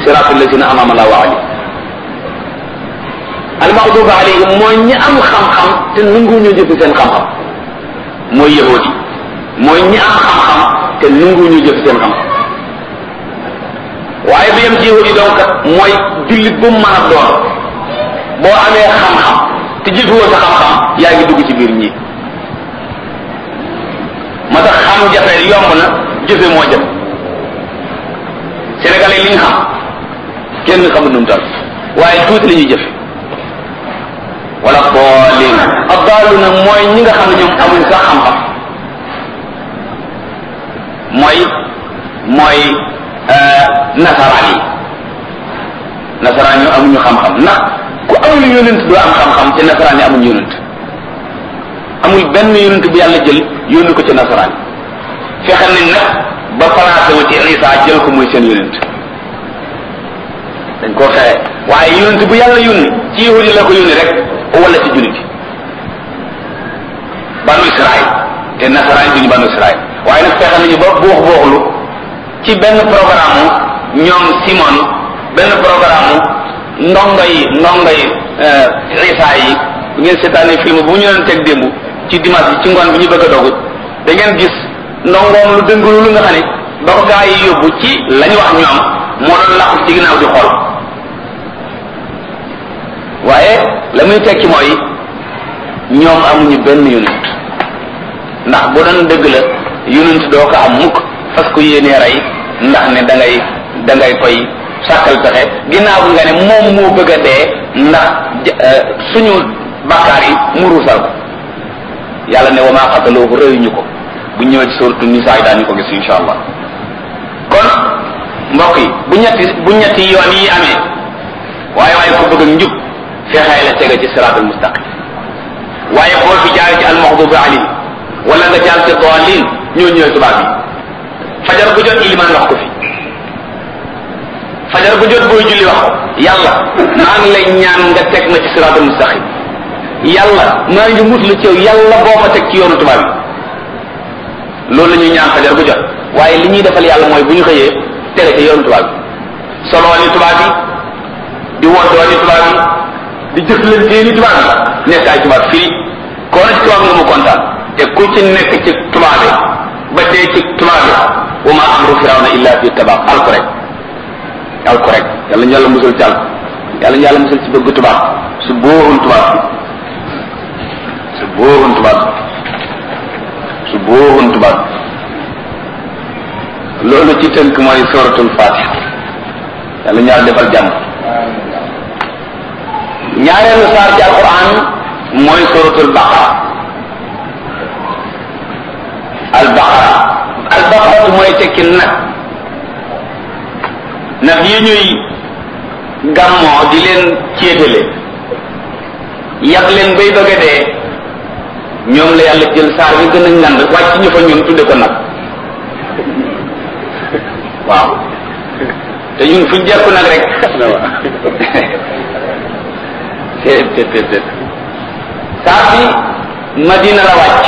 siraatal lazina an'ama Allahu alayhim almaxduuba alayhim mooy ñi am xam-xam te nangu ñu jëf seen xam-xam mooy yahudi mooy ñi am xam-xam te nangu ñu jëf seen xam-xam waaye bi yem ci yahudi donc mooy jullit bu mu mën a doon boo amee xam-xam te jëfewoo sa xam-xam yaa ngi dugg ci biir ñi ma tax xam jafe yomb na jëfe moo jëf sénégalais li ñu xam kenn xamul nu mu toll waaye tuuti la ñuy jëfe wala boolin addaalu na mooy ñi nga xam ne ñoom amuñ sax xam-xam mooy mooy nasaraan yi nasaraan yi amuñu xam-xam ndax ku amul yonent doo am xam-xam te nasaraan yi amuñ yonent amul benn yonent bu yàlla jël yónni ko ci nasaraan yi fexe nañ nag ba placé wu ci Isa jël ko muy seen yonent dañ koo fexe waaye yonent bu yàlla yónni ci yahudi la ko yónni rek wala ci jullit yi banu Israël te nasaraan yi duñu banu Israël waaye nag fexe nañu ba buux buuxlu ci benn programme ñoom Simon benn programme ndongo yi ndongo yi Isa yi bu ngeen seetaanee film bu ñu leen teg démb ci dimanche bi ci ngoon bi ñu bëgg a dogu da ngeen gis ndongoom lu dëngalu lu nga xam ne ba ko gaa yi yóbbu ci lañ wax ñoom moo doon làqu ci ginnaaw di xool waaye la muy tekki mooy ñoom amuñu benn yonent ndax bu doon dëgg la yonent doo ko am mukk fas ko yéenee rey ndax ne da ngay da ngay koy sàkkal pexe ginnaaw bi nga ne moom moo bëgg a dee ndax suñu bakkaar yi mu ruusal ko yàlla ne wa maa xataloohu rëyuñu ko bu ñëwee ci suuratu nisaa yi daañu ko gis insha allah kon mbokk yi bu ñetti bu ñetti yoon yi amee waaye waaye ko bëgg a njub fexee la tege ci siraatul mustaqim waaye boo fi jaar ci almaxdubi alayhi wala nga jaar ci daalin ñoo ñëwee tubaab yi fajar bu jot ilimaan wax ko fi fajar bu jot booy julli wax ko yàlla maa ngi lay ñaan nga teg ma ci siraatul mustaqim yàlla maa ngi muslu ci yow yàlla boo ma teg ci yoonu tubaab yi loolu la ñuy ñaan fajar bu jot waaye li ñuy defal yàlla mooy bu ñu xëyee tere ci yoonu tubaab yi soloo ni tubaab yi di woddoo ni tubaab yi di jëflantee ni tubaab yi nekk ay tubaab fii koo na ci tubaab nga mu kontaan te ku ci nekk ci tubaab yi ba dee ci tubaab yi wa ma amru firawna illa fi tabaab alku rek alku rek yàlla ñu yàlla musal ci alku yàlla ñu yàlla musal ci bëgg tubaab su bóorun tubaab bi su bóorun tubaab bi su bóorun tubaab bi loolu ci tënk mooy suratul fatiha yàlla ñu yàlla defal jàmm ñaareelu saar ci alquran mooy suratul baqara al baqara al baqara mooy tekki nag nag yi ñuy gàmmoo di leen céetale yàq leen bay bëgg a dee ñoom la yàlla jël saar bi gën a ngand wàcc ñu fa ñun tudde ko nag waaw te ñun fuñ jekku nag rek te te te te saar bi madina la wàcc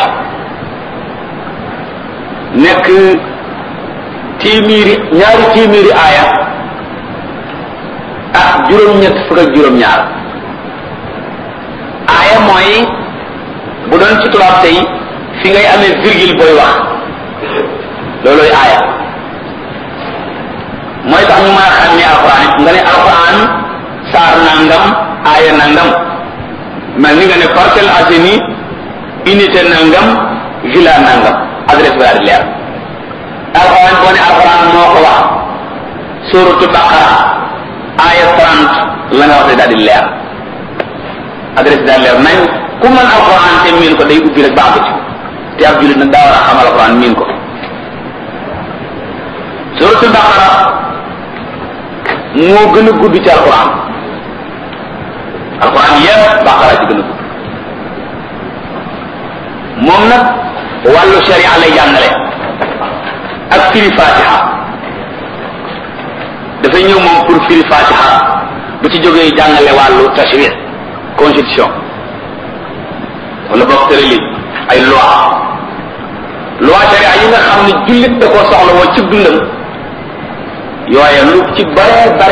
nekk téeméeri ñaari téeméeri aaya ak juróom-ñett fukk ak juróom-ñaar aaya mooy bu doon ci tubaab tey fi ngay amee virgule booy wax loolooy aaya mooy tax ñu mën a xàmmee alquran it nga ne alquran saar nangam aaya nangam mel ni nga ne Parcelles Assainies unité nangam villa nangam adresse bi daal di leer alquran boo ne alquran moo ko wax suratu baqara aaya 30 la nga wax daal di leer adresse bi daal leer nañ ku mën alquran te miin ko day ubbi rek baax ci te ab jullit nag daa war a xam alquran miin ko suratu baqara moo gën a gudd ci alquran alquran yépp baqara ci gën a gudd moom nag wàllu sharia lay jàngale ak firi fatiha dafay ñëw moom pour firi fatiha bu ci jógee jàngale wàllu tashri constitution wala boog tëralin ay loi loi sharia yi nga xam ne jullit da koo soxla woo ci dundam yooye lu ci bare bare